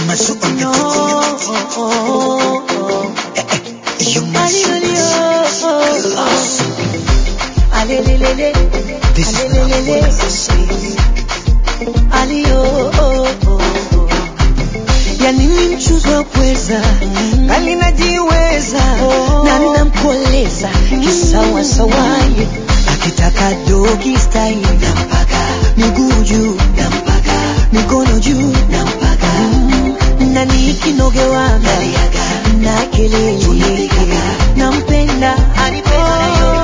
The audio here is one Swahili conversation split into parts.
Masu on the beat. You Masu. Class. Alelelele, This is not what I say. alio ya nini mchuzi wa pweza bali najiweza na namkoleza kisawasawaye akitaka dogi style nampaka miguu juu nampaka mikono juu nampaka na nikinogewaga na kelele nampenda anipenda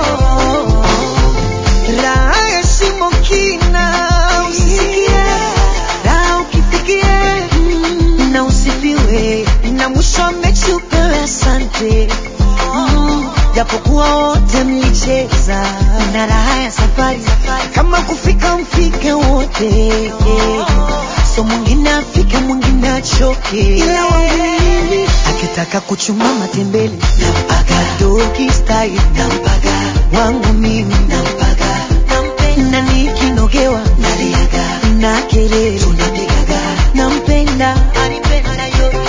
raha ya shimo kina usikie raha ukifikie mm, na usifiwe na mwisho amechupewe asante Mm, japokuwa wote mlicheza na raha ya safari kama kufika mfike wote so mwingine afike mwingine achoke ila wangu mimi akitaka kuchuma matembele nampaga dogi style nampaga wangu mimi nampaga nampenda nikinogewa naliaga na kelele tunapigaga nampenda anipenda yoyo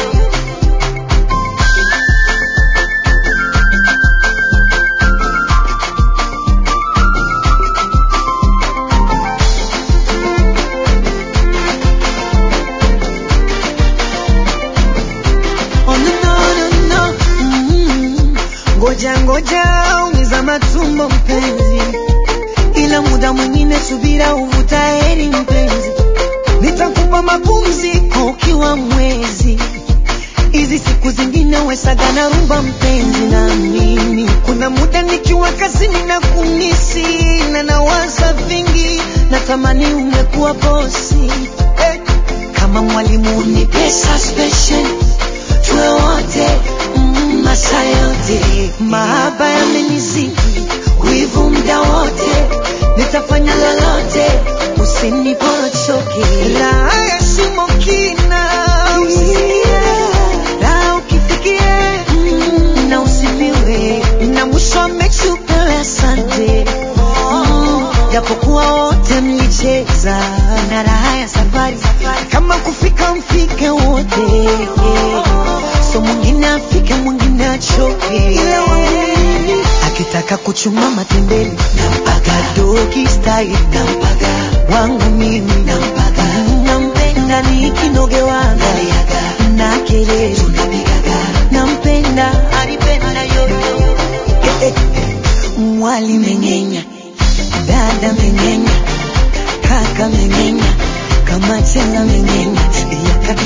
Oh, no, no, no, no. Mm. Ngoja ngoja umiza matumbo mpenzi, ila muda mwingine subira uvuta heri mpenzi, nitakupa mapumziko ukiwa mwezi hizi siku zingine wesaga na rumba mpenzi na mimi kuna muda nikiwa kazini na kumisi na nawaza vingi natamani ungekuwa bosi eh. kama mwalimu ni pesa special tuwe wote mm, masaa yote mahaba yamenizidi wivu mda wote nitafanya lolote usiniporochoke raha ya shimo kina usikie raha ukifikie mm, na usifiwe na mwisho amechupewe asante Mm, japokuwa wote mlicheza na raha ya safari kama kufika mfike wote so mwingine afike mwingine achoke ila wangu mimi akitaka kuchuma matembele nampaga dogi style nampaga wangu mimi nampaga nampenda nikinogewaga na kelele tunapigaga nampenda anipenda yoyo eh, eh, eh. mwali mengenya dada mengenya kaka mengenya kama chela mengenya yakati